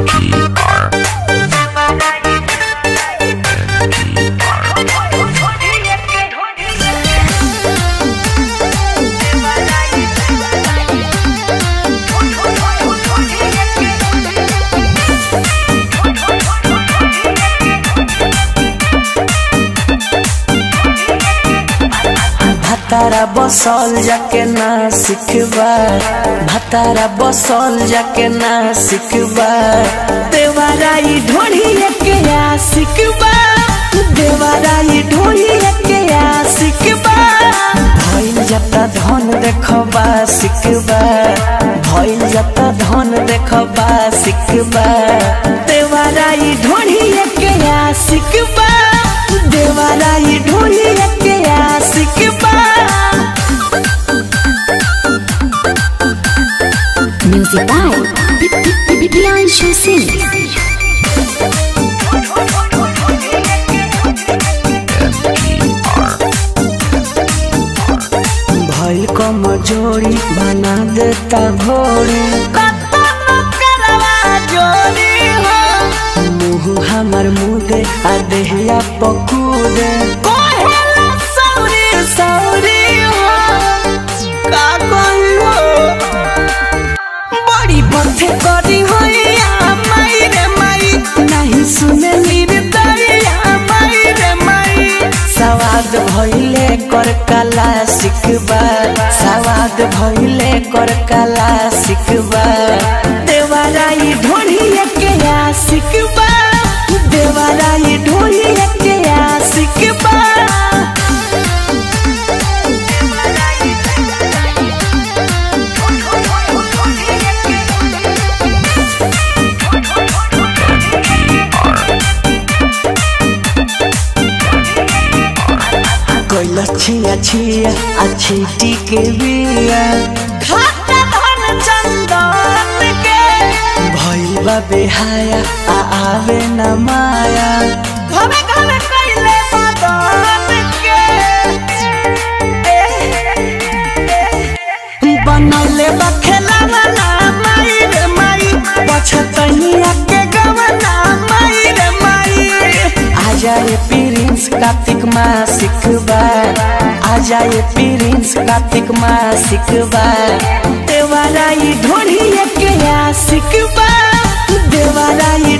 भातारा बसल जाके ना सिखबा भातारा बसल जाके ना सिखबा देवाराई ढोढ़िए के आ सिखबा देवाराई ढोढ़िए के आ सिखबा भइल जाता धन देखबा सिखबा भइल जाता धन देखबा सिखबा देवाराई ढोढ़िए के आ सिखबा देवाराई ढोढ़िए के आ सिखबा Music by Priyanshu Singh. भइल कमजोरी बना देता भोरी मुँह हमर मुदे आ देहिया पकूदे बड़ी बथे करी होइया माई रे माई नहीं सुने निर्दरिया माई रे माई सवाद भइले कर कला सिखबा सवाद भइले कर कला सिखबा देवाराई ढोढ़िए के आ सिखबा देवाराई ढोढ़िए के आ सिखबा कैला छिया छिया अच्छी टीके बिया खाता धन चंदन के भइल बेहाया आ आवे न माया घमे घमे कैले मदन के बनौले बखेला ना माई रे माई पछतनिया के गवना माई रे माई आ जाए प्रिंस कार्तिक माँ सिखबा आ जाए प्रिंस कार्तिक माँ सिखबा देवाराई ढोढ़िए के आ सिखबा देवाराई